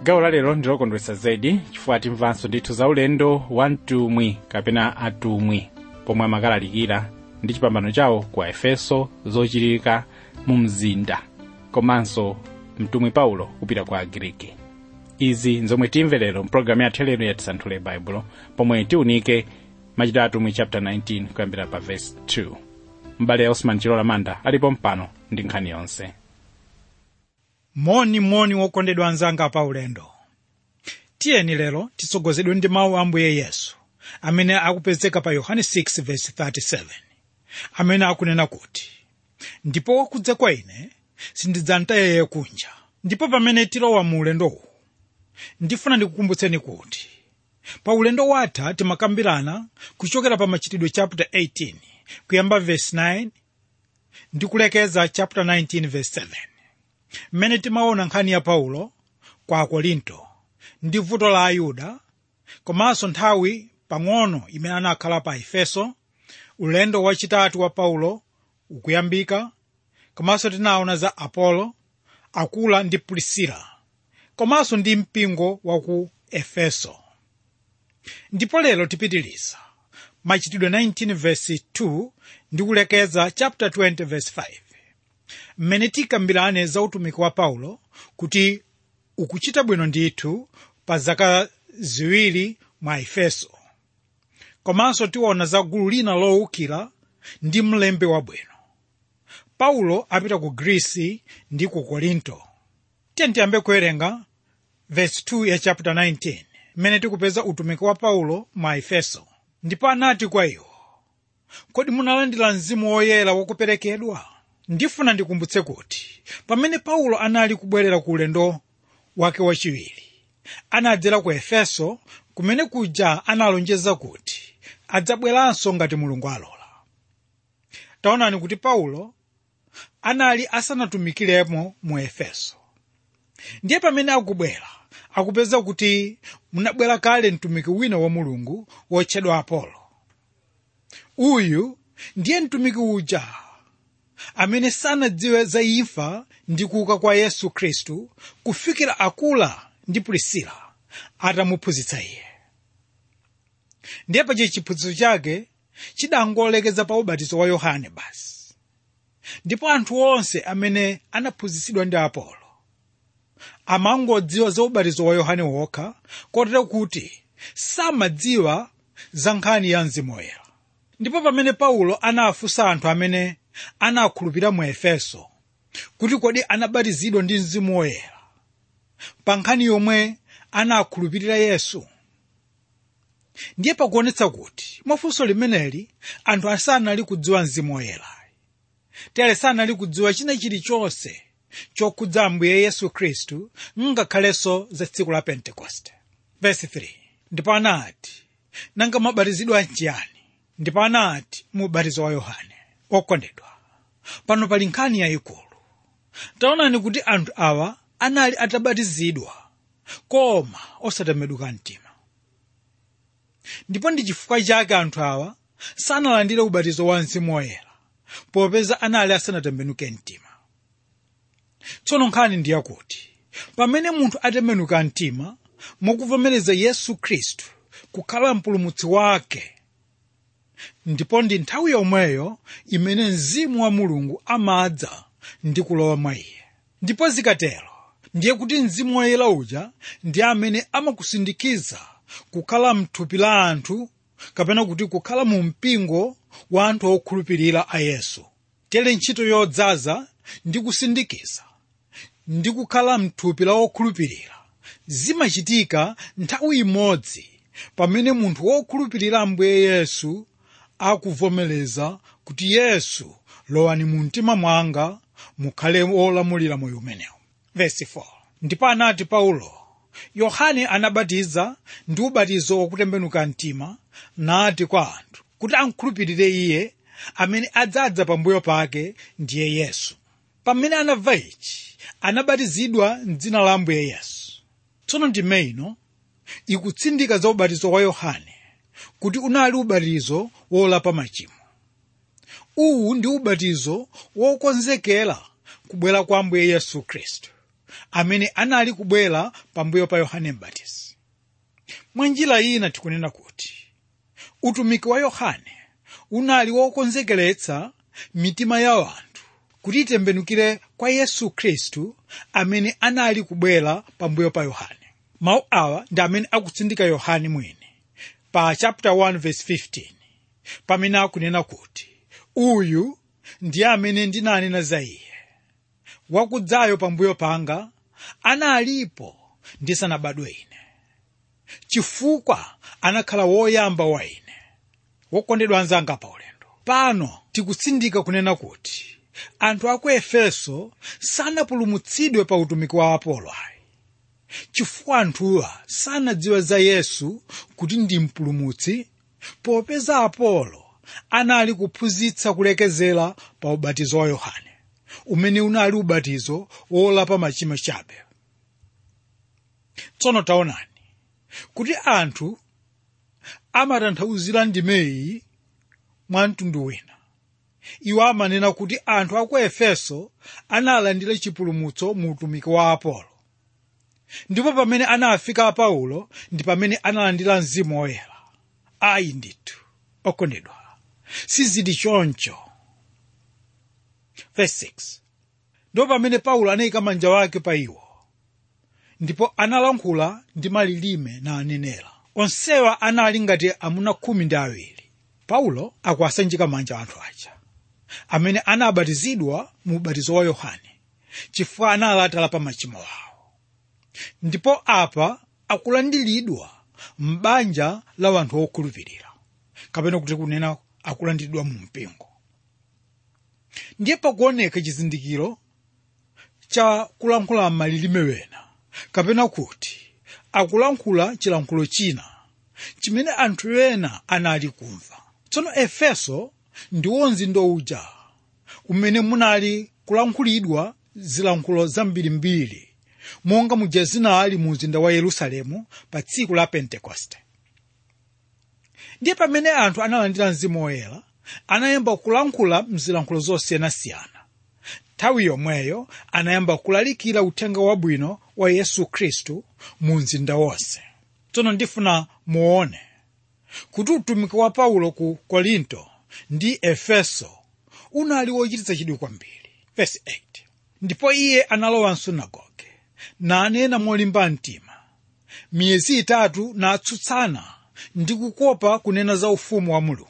gawo la lero ndilokondwetsa zedi chifukwa timvanso ndithu za ulendo wa mtumwi kapena atumwi pomwe amakalalikira ndi chipambano chawo ku efeso zochitika mu mzinda komanso mtumwi paulo kupita kwa agriki izi nzomwe timve lero mpulogalamu yathu lero yatisanthule baibulo pomwe tiunike machitidwe atumwi chapter 19 kuyambira pa verse 2 m'bale osman chilola manda alipo mpano ndi nkhani yonse moni moni wokondedwa anzanga pa ulendo tiyeni lero titsogozedwe ndi mawu a ambuye yesu amene akupezeka pa yohane 6:37 amene akunena kuti ndipo wakudza kwa ine sindidzamtaya kunja ndipo pamene tilowa mu ulendowu ndifuna ndikukumbutseni kuti pa ulendo watha timakambirana kuchokera pa machitidwe chapter 18 kuyamba verse 9 ndi kulekeza chapter 19 verse 7 mmene timaona nkhani ya paulo kwa akorinto ndi vuto la ayuda komanso nthawi pang'ono imene anakhala pa efeso ulendo wachitatu wa paulo ukuyambika komanso tinaona za apolo akula ndi prisila komanso ndi mpingo wa ku efeso ndipo lero tipitiliza machitidwe 19 verse 2 ndi kulekeza chapter 20 verse 5 mmene tikambirane za utumiki wa paulo kuti ukuchita bwino ndithu pa zaka ziwiri mwa efeso komanso tiona za gulu lina lowukira ndi mlembi wabwino paulo apita ku grisi ndi ku korinto tiye tiyambe kuwerenga verse 2 ya chapter 19 mmene tikupeza utumiki wa paulo mwa efeso ndipo anati kwa iwo kodi munalandira mzimu woyera wokuperekedwa ndifuna ndikumbutse kuti pamene paulo anali kubwerera ku ulendo wake wachiwiri anadzera ku efeso kumene kuja analonjeza kuti adzabweranso ngati mulungu alola taonani kuti paulo anali asanatumikiremo mu efeso ndiye pamene akubwera akupeza kuti munabwera kale mtumiki wina wa mulungu wotchedwa apolo uyu ndiye mtumiki uja amene sanadziwe za imfa ndi kuuka kwa yesu khristu kufikira akula ndi prisila atamuphunzitsa iye ndiye pache chiphunzitso chake chidangolekeza pa ubatizo wa yohane basi ndipo anthu onse amene anaphunzitsidwa ndi apolo amangodziwa za ubatizo wa yohane wokha kotero kuti samadziwa za nkhani ya mzimu woyera ndipo pamene paulo anafunsa anthu amene anakhulupirira mu efeso kuti kodi anabatizidwa ndi mzimu woyera pa nkhani yomwe anakhulupirira yesu ndiye pakuonetsa kuti mwafunso limeneli anthu asanali kudziwa mzimu woyera tere sanali kudziwa china chilichonse chokhudza ambuye yesu khristu ngakhalenso za tsiku la pentekoste verse 3 ndipo anati nanga mabatizidwa nchiyani ndipo anati mu ubatizo wa yohane okondedwa pano pali nkhani yayikulu taonani kuti anthu awa anali atabatizidwa koma osatembenuka mtima ndipo ndi chifukwa chake anthu awa sanalandire ubatizo wa mzimu woyera popeza anali asanatembenuke mtima tsono nkhani ndi yakuti pamene munthu atembenuka mtima mukuvomereza yesu khristu kukhala mpulumutsi wake ndipo ndi nthawi yomweyo imene mzimu wa mulungu amadza ndi kulowa mwa iye ndipo zikatero ndiye kuti mzimu woyera uja ndi amene amakusindikiza kukhala mthupi la anthu kapena kuti kukhala mu mpingo wa anthu okhulupirira a yesu tere ntchito yodzaza ndi kusindikiza ndi kukhala mthupi la okhulupirira zimachitika nthawi imodzi pamene munthu wokhulupirira ambuye yesu akuvomereza kuti yesu lowani mu mtima mwanga mukhale wolamulira moyo umenewu verse 4 ndipo anati paulo yohane anabatiza ndi ubatizo wokutembenuka mtima nati kwa anthu kuti ankhulupirire iye amene adzadza pambuyo pake ndiye yesu pamene anamva ichi anabatizidwa m'dzina la ambuye yesu tsono ndime ino ikutsindika za ubatizo wa yohane kuti unali ubatizo wolapa machimo uwu ndi ubatizo wokonzekera kubwera kwa ambuye yesu khristu amene anali kubwera pambuyo pa yohane mbatizi mwa njira ina tikunena kuti utumiki wa yohane unali wokonzekeretsa mitima ya anthu kuti itembenukire kwa yesu khristu amene anali kubwera pambuyo pa yohane mawu awa ndi amene akutsindika yohane mwini pa chapter 1 verse 15 pamene akunena kuti uyu ndiye amene ndinanena za iye wakudzayo pambuyo panga analipo ndisanabadwe ine chifukwa anakhala woyamba wa ine wokondedwa anzanga pa ulendo pano tikutsindika kunena kuti anthu a ku efeso sanapulumutsidwe pa utumiki wa apolo ayi chifukwa anthuwa sanadziwe za yesu kuti ndi mpulumutsi popeza apolo anali kuphunzitsa kulekezera pa ubatizo wa yohane umene unali ubatizo wolapa machimo chabe tsono taonani kuti anthu amatanthauzira ndimeyi mwa mtundu wina iwo amanena kuti anthu a ku efeso analandira chipulumutso mu utumiki wa apolo ndipo pamene anafika paulo ndi pamene analandira mzimu woyera ayi ndithu okondedwa sizili choncho Verse 6. ndipo pamene paulo anayika manja wake pa iwo ndipo analankhula ndi malilime na anenera onsewa anali ngati amuna khumi ndi awiri paulo akuwasanjika manja anthu aja amene anabatizidwa mu ubatizo wa yohane chifukwa anali atalapa machimo awo ndipo apa akulandiridwa m'banja la anthu okhulupirira kapena kuti kunena akulandiridwa mu mpingo ndiye pakuoneka chizindikiro cha kulankhula malilime wena kapena kuti akulankhula chilankhulo china chimene anthu ena anali kumva tsono efeso ndiwo mzinda uja umene munali kulankhulidwa zilankhulo zambirimbiri monga muja zinali mu mzinda wa yerusalemu pa tsiku la pentekoste ndiye pamene anthu analandira mzimu woyera anayamba kulankhula mzilankhulo zosiyanasiyana nthawi yomweyo anayamba kulalikira uthenga wabwino wa yesu khristu mu mzinda wonse tsono ndifuna muone kuti utumiki wa paulo ku korinto ndi efeso unali wochititsa chidwi kwambiri Verse 8. ndipo iye analowa msunagoge nanena molimba mtima miyezi itatu natsutsana ndi kukopa kunena za ufumu wa mulungu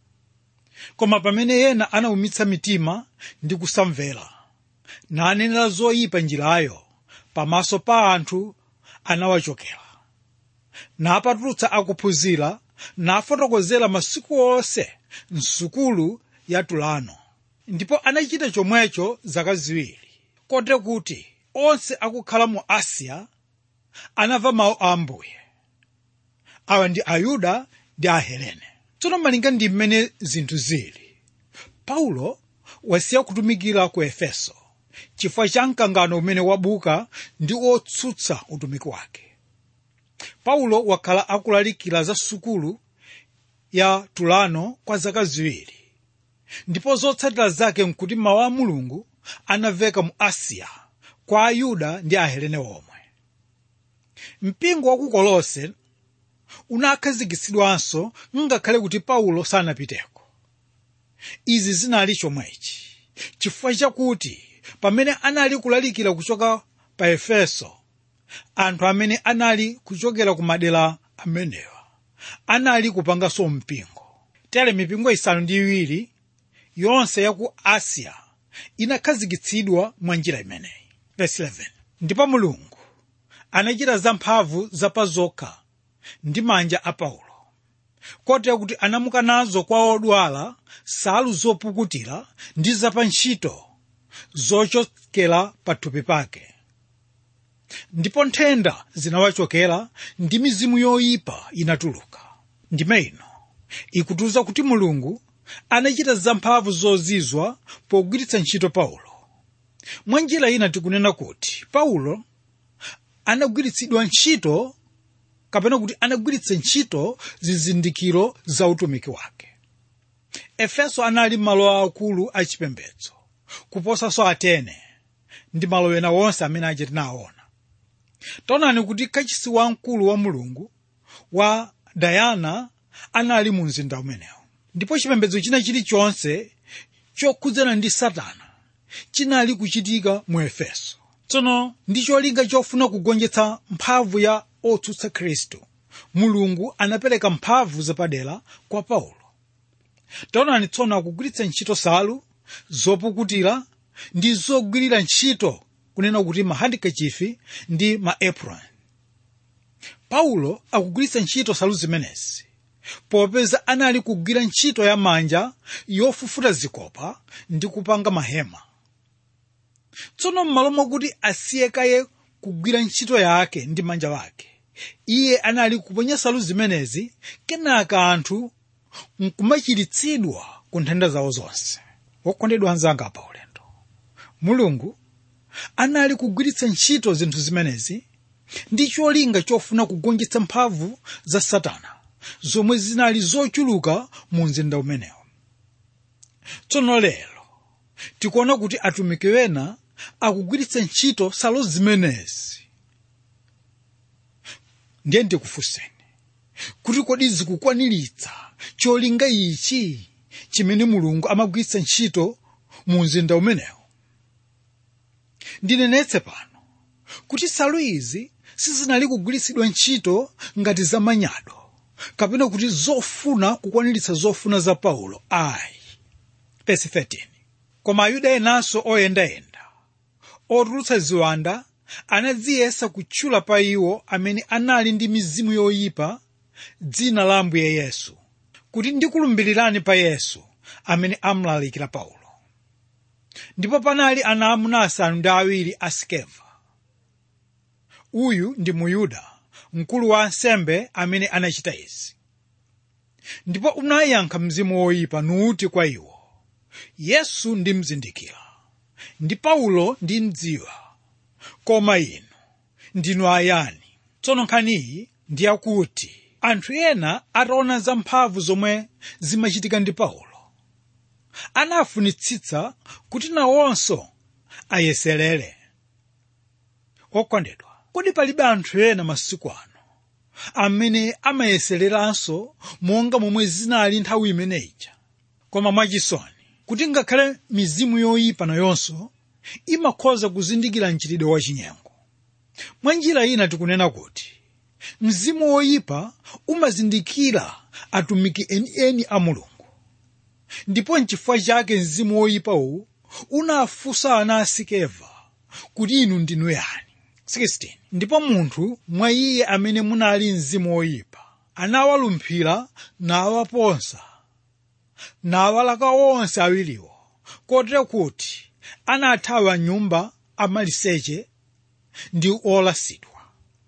koma pamene ena anawumitsa mitima ndi kusamvera nanenera zoyipa njirayo pamaso pa anthu anawachokera napatulutsa akuphunzira nafotokozera masiku onse msukulu ya tulano ndipo anachita chomwecho zaka ziwiri kote kuti onse akukhala mu asiya anamva mawu a ambuye awa ndi ayuda ndi ahelene tsono malinga ndi mmene zinthu zili paulo wasiya kutumikira ku efeso chifukwa cha mkangano umene wabuka ndi otsutsa utumiki wake paulo wakhala akulalikira za sukulu ya tulano kwa zaka ziwiri ndipo zotsatira zake nkuti mawu a mulungu anamveka mu asiya kwa ayuda ndi ahelene omwe mpingo wa ku kolose unakhazikitsidwanso ngakhale kuti paulo sanapiteko izi zinali chomwechi chifukwa chakuti pamene anali kulalikira kuchoka pa efeso anthu amene anali kuchokera ku madera amenewa anali kupanganso mpingo tere mipingo isanu ndi iwiri yonse ya ku asiya inakhazikitsidwa mwa njira imeneyi Verse 11. ndipo mulungu anachita zamphamvu zapazokha ndi manja a paulo kotera kuti anamuka nazo kwa odwala nsalu zopukutira ndi zapantchito zochokera pathupi pake ndipo nthenda zinawachokera ndi mizimu yoyipa inatuluka ndime ino ikutiuza kuti mulungu anachita zamphamvu zozizwa pogwiritsa ntchito paulo mwa njira ina tikunena kuti paulo anagwiritsidwa ntchito kapena kuti anagwiritsa ntchito zizindikiro za utumiki wake efeso anali malo akulu achipembedzo kuposanso atene ndi malo ena wonse amene aja tinawaona taonani kuti kachisi wamkulu wa mulungu wa dayana anali mu mzinda umenewo ndipo chipembedzo china chilichonse chokhudzana ndi satana chinali kuchitika mu efeso tsono ndi cholinga chofuna kugonjetsa mphamvu ya otsutsa khristu mulungu anapereka mphamvu zapadera kwa paulo taonani tsono akugwiritsa ntchito salu zopukutira ndi zogwirira ntchito kunena kuti mahandikachifi ndi maapron paulo akugwiritsa ntchito salu zimenezi popeza anali kugwira ntchito ya manja yofufuta zikopa ndi kupanga mahema tsono m'malo mwakuti asiye kaye kugwira ntchito yake ndi manja wake iye anali kuponya salu zimenezi kenaka anthu nkumachiritsidwa ku nthenda zawo zonse wokondedwa anzanga pa ulendo mulungu anali kugwiritsa ntchito zinthu zimenezi ndi cholinga chofuna kugonjetsa mphamvu za satana zomwe zinali zochuluka mu mzinda umenewo tsono lero tikuona kuti atumiki ena akugwiritsa ntchito salo zimenezi ndiye ndikufunseni kuti kodi zikukwaniritsa cholinga ichi chimene mulungu amagwiritsa ntchito mu mzinda umenewo ndinenetse pano kuti salu izi sizinali kugwiritsidwa ntchito ngati zamanyado kapena kuti zofuna kukwaniritsa zofuna za paulo ayi Verse 13 koma ayuda enanso oyendayenda otulutsa ziwanda anadziyesa kutchula pa iwo amene anali ndi mizimu yoyipa dzina la ambuye yesu kuti ndikulumbirirani pa yesu amene amlalikira paulo ndipo panali ana amuna asanu ndi awiri a skeva uyu ndi muyuda mkulu wa ansembe amene anachita izi ndipo unayankha mzimu woyipa nuti kwa iwo yesu ndimzindikira ndi paulo ndimdziwa koma inu ndinu ayani tsono nkhaniyi ndi yakuti anthu ena ataona za mphamvu zomwe zimachitika ndi paulo anafunitsitsa kuti nawonso ayeserere okondedwa kodi palibe anthu ena masiku ano amene amayesereranso monga momwe zinali nthawi imeneyi koma mwachisoni kuti ngakhale mizimu yoyipa nayonso imakhoza kuzindikira mchitidwe wachinyengo mwa njira ina tikunena kuti mzimu woyipa umazindikira atumiki enieni a mulungu ndipo nchifukwa chake mzimu woyipawu unafunsa ana a sikeva kuti inu ndinu yani 16 ndipo munthu mwa iye amene munali mzimu woyipa anawalumphira nawaponsa nawalaka onse awiriwo kotero kuti anathawa nyumba amaliseche ndi olasidwa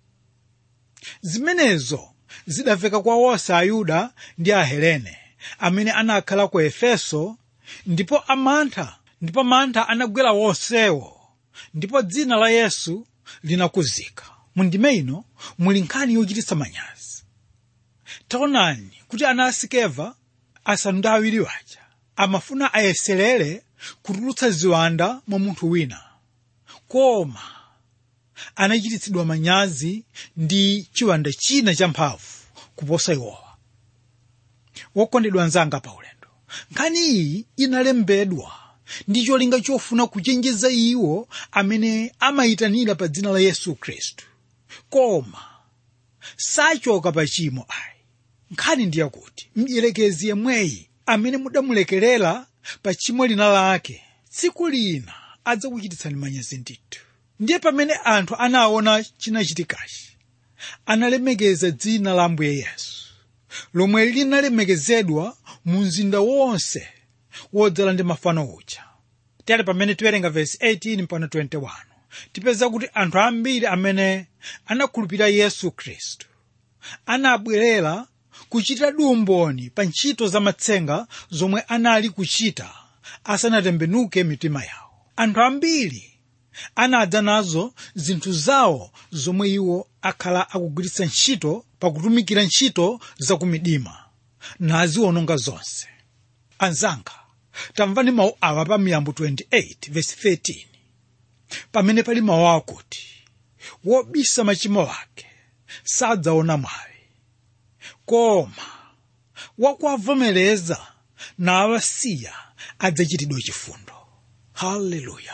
zimenezo zidamveka kwa onse ayuda ndi ahelene amene anakhala ku efeso ndipo amantha ndipo mantha anagwera wonsewo ndipo dzina la yesu linakuzika mundime ino muli nkhani yochititsa manyazi taonani kuti ana asikeva asanu ndi awiri waja amafuna ayeserere kutulutsa ziwanda mwa munthu wina koma anachititsidwa manyazi ndi chiwanda china champhamvu kuposa iwowa wokondedwa anzanga pa ulendo nkhani iyi inalembedwa ndi cholinga chofuna kuchenjeza iwo amene amayitanira pa dzina la yesu khristu koma sachoka pa chimo ayi nkhani ndi yakuti mdierekezi yemweyi amene mudamulekerera pa chimo lina lake tsiku lina adzakuchititsani manyazi ndithu ndiye pamene anthu anaona chinachitikachi analemekeza dzina la ambuye yesu lomwe linalemekezedwa mu mzinda wonse wodzala ndi mafano uja tere pamene tiwerenga vesi 18 mpaka 21 tipeza kuti anthu ambiri amene anakhulupirira yesu khristu anabwerera kuchita umboni pa ntchito za matsenga zomwe anali kuchita asanatembenuke mitima yawo anthu ambiri anadza nazo zinthu zawo zomwe iwo akhala akugwiritsa ntchito pakutumikira ntchito zakumdima naziwononga zonse anzanga tamvani mawu awa pa miyambo 28 verse 13 pamene pali mawu akuti wobisa machimo ake sadzaona mwayi koma wakuwavomereza nawasiya adzachitidwa chifundo haleluya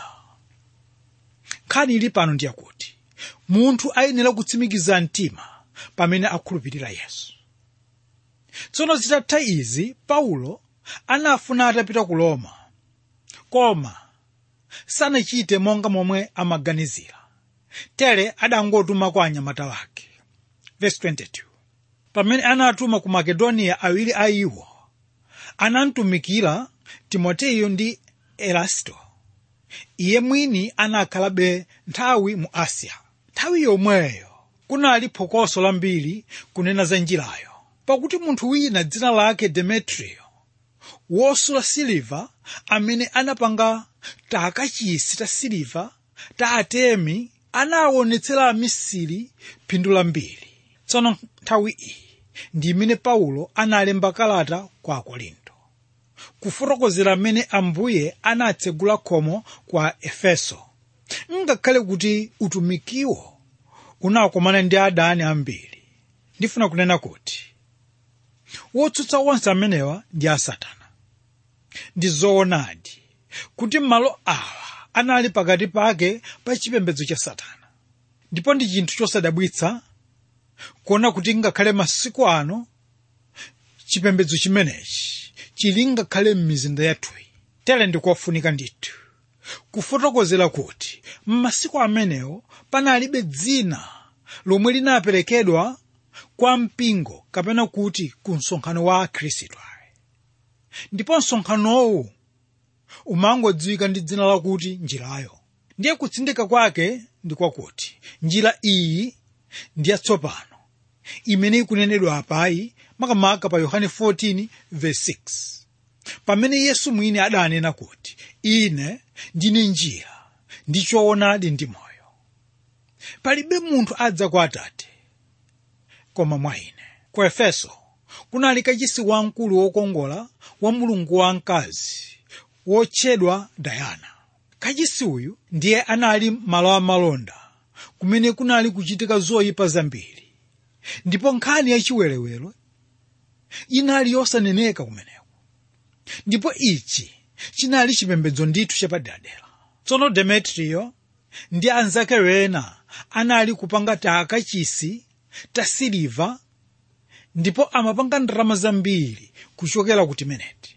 nkhani ili pano ndiyakuti munthu ayenera kutsimikiza mtima pamene akhulupirira yesu tsono zitatha izi paulo anafuna atapita ku roma koma sanachite monga momwe amaganizira tere adangotuma kwa anyamata wake verse 22 pamene anatuma ku makedoniya awiri a iwo anamtumikira timoteyo ndi erasto iye mwini anakhalabe nthawi mu asiya nthawi yomweyo kunali phokoso lambiri kunena za njirayo pakuti munthu wina dzina lake demetriyo wosula siliva amene anapanga takachisi ta siliva ta atemi anawaonetsera amisiri phindu lambiri tsono nthawi iyi ndi imene paulo analemba kalata kwa akorinto kufotokozera mmene ambuye anatsegula khomo kwa efeso ngakhale kuti utumikiwo unakomana ndi adani ambiri ndifuna kunena kuti wotsutsa onse amenewa ndi asatana ndi zoonadi kuti malo awa anali pakati pake pa chipembedzo cha satana ndipo ndi chinthu chosadabwitsa kuona kuti ngakhale masiku ano chipembedzo chimenechi chili ngakhale m'mizinda yathuyi tere ndikofunika ndithu kufotokozera kuti m'masiku amenewo panalibe dzina lomwe linaperekedwa kwa mpingo kapena kuti ku msonkhano wa akhristu ayi ndipo msonkhanowu umangodziwika ndi dzina lakuti njirayo ndiye kutsindika kwake ndi kwakuti njira iyi ndi yatsopano imene ikunenedwa apayi makamaka pa yohane 14 verse 6 pamene yesu mwini adanena kuti ine ndine njira ndi choonadi ndi moyo palibe munthu adza kwa atate koma mwa ine ku efeso kunali kachisi wamkulu wokongola wa mulungu wamkazi wotchedwa dayana kachisi uyu ndiye anali malo amalonda kumene kunali kuchitika zoyipa zambiri ndipo nkhani yachiwerewere inali yosaneneka kumeneko ndipo ichi chinali chipembedzo ndithu chapaderadera tsono demetriyo ndi anzake ena anali kupanga takachisi ta siliva ndipo amapanga ndalama zambiri kuchokera ku timeneti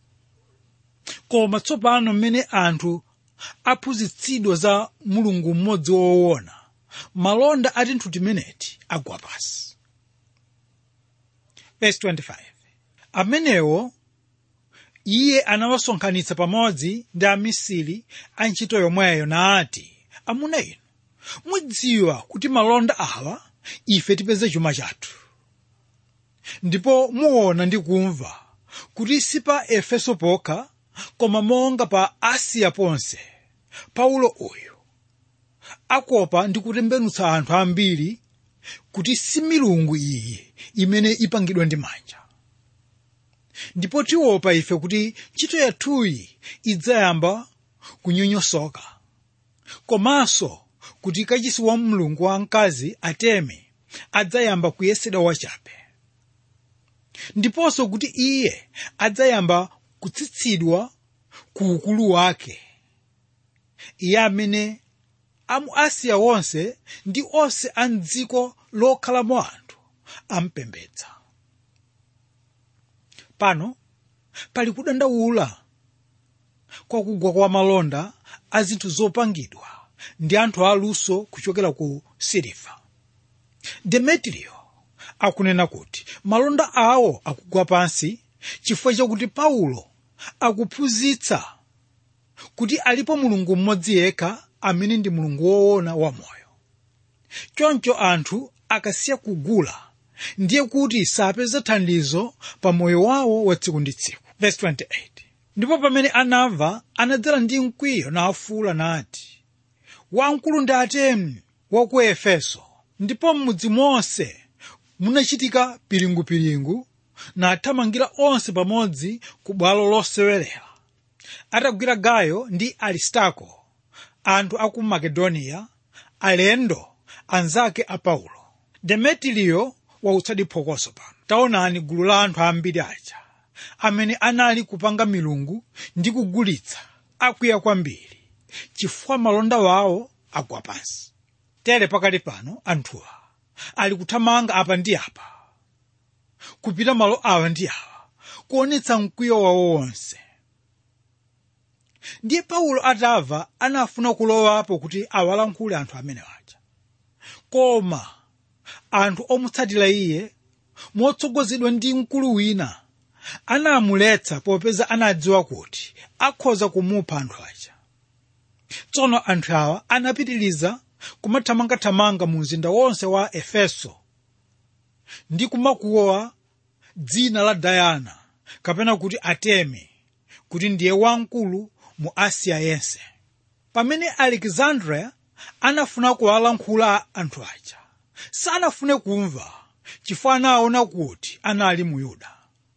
koma tsopano mmene anthu aphunzitsidwa za mulungu mmodzi woona malonda a tinthu timeneti agwa pasi verse 25 amenewo iye anawasonkhanitsa pamodzi ndi amisiri a ntchito yomweyo nati amuna inu mudziwa kuti malonda awa ife tipeze chuma chathu ndipo muona ndi kumva kuti si pa efeso pokha koma monga pa asiya ponse paulo uyu akopa ndi kutembenutsa anthu ambiri kuti si milungu iyi imene ipangidwa ndi manja ndipo tiopa ife kuti ntchito yathuyi idzayamba kunyonyosoka komanso kuti kachisi wa mulungu wamkazi ateme adzayamba kuyesedwa wachabe ndiponso kuti iye adzayamba kutsitsidwa ku ukulu wake iye amene amu asiya wonse ndi onse a mdziko lokhalamo anthu ampembedza pano pali kudandaula kwa kugwa kwa malonda a zinthu zopangidwa ndi anthu aluso kuchokera ku siliva demetriyo akunena kuti malonda awo akugwa pansi chifukwa chakuti paulo akuphunzitsa kuti alipo mulungu mmodzi yekha amene ndi mulungu woona wamoyo choncho anthu akasiya kugula ndiye kuti sapeza thandizo pa moyo wawo wa tsiku ndi tsiku Verse 28. ndipo pamene anamva anadzala ndi mkwiyo nafuula nati wamkulu ndi atemi wa ku efeso ndipo m'mudzi monse munachitika piringupiringu nathamangira onse pamodzi ku bwalo losewerera atagwira gayo ndi aristarko anthu a ku makedoniya alendo anzake a paulo demetiriyo wautsadi phokoso pano taonani gulu la anthu ambiri aja amene anali kupanga milungu ndi kugulitsa akwiya kwambiri chifukwa malonda wawo agwa pansi tere pakali pano anthuwa ali kuthamanga apa ndi apa kupita malo awa ndi awa kuonetsa mkwiyo wawo wonse ndiye paulo atamva anafuna kulowapo kuti awalankhule anthu amene aja koma anthu omutsatira iye motsogozedwa ndi mkulu wina anamuletsa popeza anadziwa kuti akhoza kumupha anthu aja tsono anthu awa anapitiriza kumathamangathamanga mu mzinda wonse wa efeso ndi kumakuwa dzina la dayana kapena kuti atemi kuti ndiye wamkulu mu asiya yense pamene alexandria anafuna kuwalankhula anthu aja sanafune kumva chifukwa anaona kuti anali mu yuda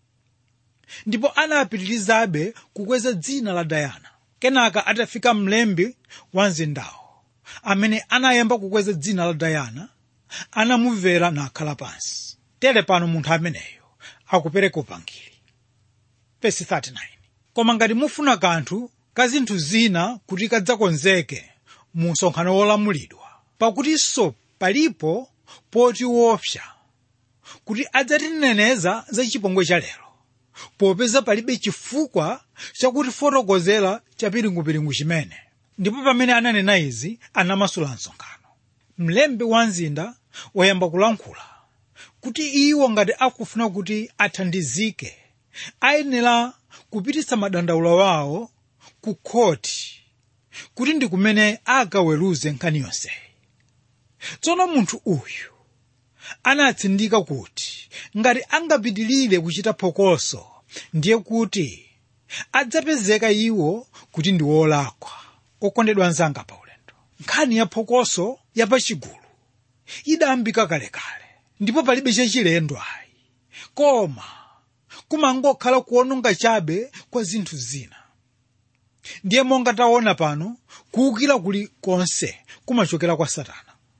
ndipo anapitirizabe kukweza dzina la dayana kenaka atafika mlembi wa mzindawo amene anayamba kukweza dzina la dayana anamumvera nakhala pansi tere pano munthu ameneyo akupereka upangiri Verse 39 koma ngati mufuna kanthu ka zinthu zina kuti kadzakonzeke mu msonkhano wolamulidwa pakutinso palipo poti wopsa kuti adzatineneza za chipongwe cha lero popeza palibe chifukwa chakutifotokozera chapiringupiringu chimene ndipo pamene ananena izi anamasula msonkhano mlembi wa mzinda wayamba kulankhula kuti iwo ngati akufuna kuti athandizike ayenera kupititsa madandaulo wawo ku khoti kuti ndi kumene akaweruze nkhani yonseyi tsono munthu uyu anatsindika kuti ngati angapitilire kuchita phokoso ndiye kuti adzapezeka iwo kuti ndi wolakwa okondedwa anzanga pa ulendo nkhani ya phokoso yapachigulu idayambika kalekale ndipo palibe chachilendo ayi koma kumangokhala kuononga chabe kwa zinthu zina ndiye monga taona pano kuwukira kuli konse kumachokera kwa satana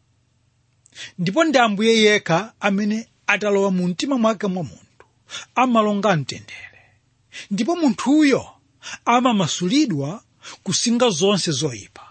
ndipo ndi ambuye yekha amene atalowa mu mtima mwake mwa munthu amalonga mtendere ndipo munthuyo amamasulidwa kusinga zonse zoyipa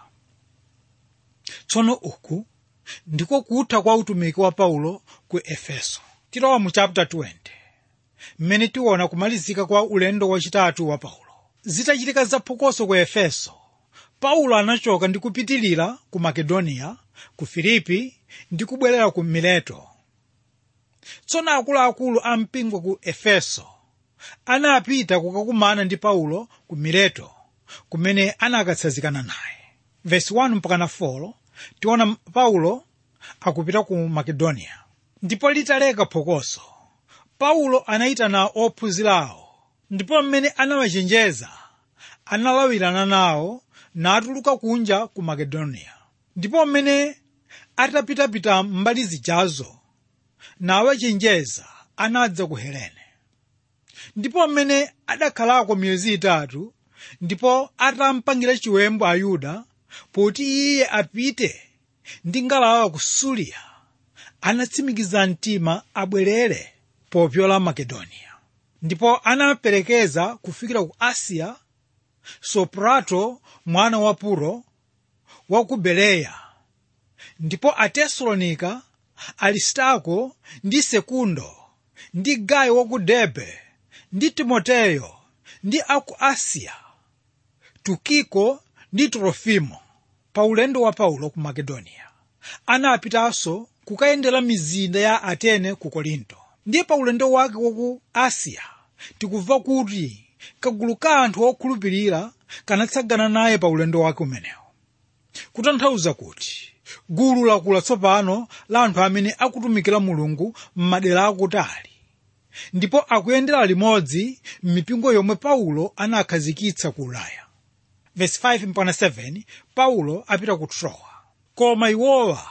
tsono uku ndiko kutha kwa utumiki wa paulo ku efeso tilowa mu chapter 20 mmene tiona kumalizika kwa ulendo wachitatu wa paulo zitachitika zaphokoso ku efeso paulo anachoka ndi kupitilira ku makedoniya ku filipi ndi kubwerera ku mileto tsono akuluakulu a mpingo ku efeso anapita kukakumana ndi paulo ku mileto kumene anakatsanzikana naye vesi 1 mpakana 4 tiona paulo akupita ku makedoniya ndipo litaleka phokoso paulo anayitana ophunzirawo ndipo mmene anawachenjeza analawirana nawo natuluka kunja ku makedoniya ndipo mmene atapitapita mbali zijazo nawachenjeza anadza ku helene ndipo mmene adakhalako miyezi itatu ndipo atampangira chiwembu ayuda poti iye apite ndi ngalawa ku suliya anatsimikiza mtima abwerere popyola makedoniya ndipo anaperekeza kufikira ku asiya soprato mwana wa puro wa ku bereya ndipo atesalonika aristarko ndi sekundo ndi gayo wa ku derbe ndi timoteyo ndi aku asiya tukiko ndi trofimo pa ulendo wa paulo ku makedoniya anapitanso kukayendera mizinda ya atene ku korinto ndiye pa ulendo wake waku asiya tikumva kuti kagulu ka anthu okhulupirira kanatsagana naye pa ulendo wake umenewo kutanthauza kuti gulu lakula tsopano la anthu amene akutumikira mulungu m'madera akutali ndipo akuyendera limodzi m'mipingo yomwe paulo anakhazikitsa ku ulaya verse 5 mpaka 7 paulo apita ku trowa koma iwowa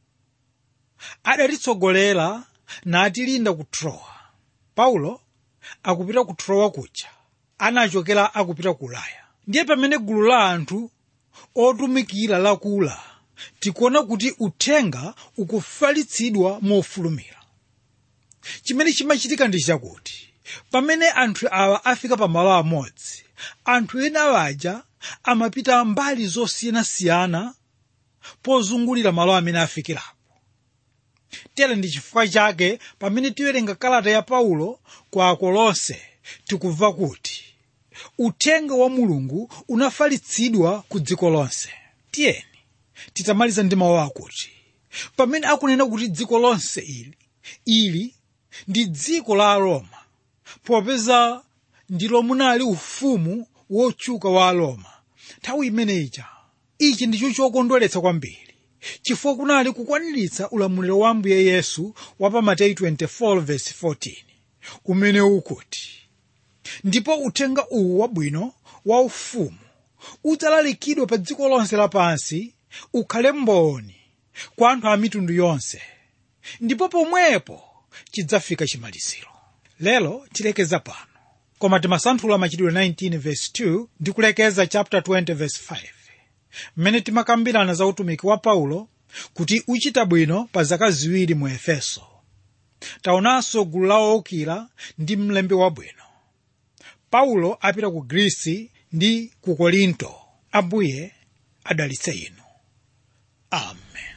adatitsogolera natilinda ku trowa paulo akupita ku trowa kuja anachokera akupita ku ulaya ndiye pamene gulu la anthu otumikira lakula tikuona kuti uthenga ukufalitsidwa mofulumira chimene chimachitika ndi chakuti pamene anthu awa afika pamalo amodzi anthu ena awaja amapita mbali zosiyanasiyana pozungulira malo amene afikirapo tere ndi chifukwa chake pamene tiwerenga kalata ya paulo kwa akolose tikumva kuti uthenga wa mulungu unafalitsidwa ku dziko lonse tiyeni titamaliza ndi mawu akuti pamene akunena kuti dziko lonse ili ili ndi dziko la aroma popeza ndilo munali ufumu wotchuka wa aroma nthawi imeneyi ichi ndicho chokondweretsa kwambiri chifukwa kunali kukwaniritsa ulamuliro wa ambuye yesu wa pa mateyu 24:14 umene ukuti ndipo uthenga uwu wabwino wa ufumu udzalalikidwa pa dziko lonse lapansi ukhale mboni kwa anthu a mitundu yonse ndipo pomwepo chidzafika chimaliziro lero tilekeza pano koma timasanthula machitidwe 19:2 ndi kulekeza chapter 20:5 mmene timakambirana za utumiki wa paulo kuti uchita bwino pa zaka ziwiri mu efeso taonanso gulu la owukira ndi mlembi wabwino paulo apita ku grisi ndi ku korinto ambuye adalitse inu amen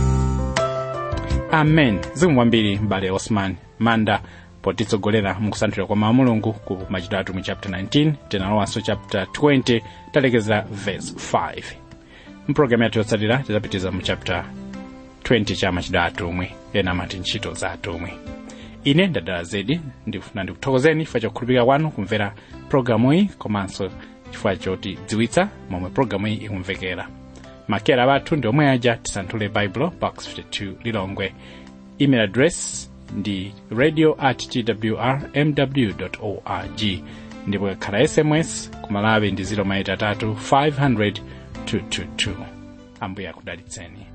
amen zikomo kwambiri m'bale osman manda potitsogolera mukusanthula kwa mawu mulungu ku machitidwe atumwi chapter 19 tinalowanso chapter 20 talekezera verse 5 mpulogalamu yathu yotsatira tidzapitiza mu chapter 20 cha machitidwe atumwi ena amati ntchito za atumwi ine ndadala zedi ndikufuna ndikuthokozeni chifukwa chokhulupirika kwanu kumvera pulogalamu iyi komanso chifukwa chotidziwitsa momwe pulogalamu iyi ikumvekera makera bathu ndi omwe aja tisanthule baibulo box 52 lilongwe email address ndi radio at twr mw org ndipo ikakhala sms kumalawi ndi 0 500 222 ambuye akudalitseni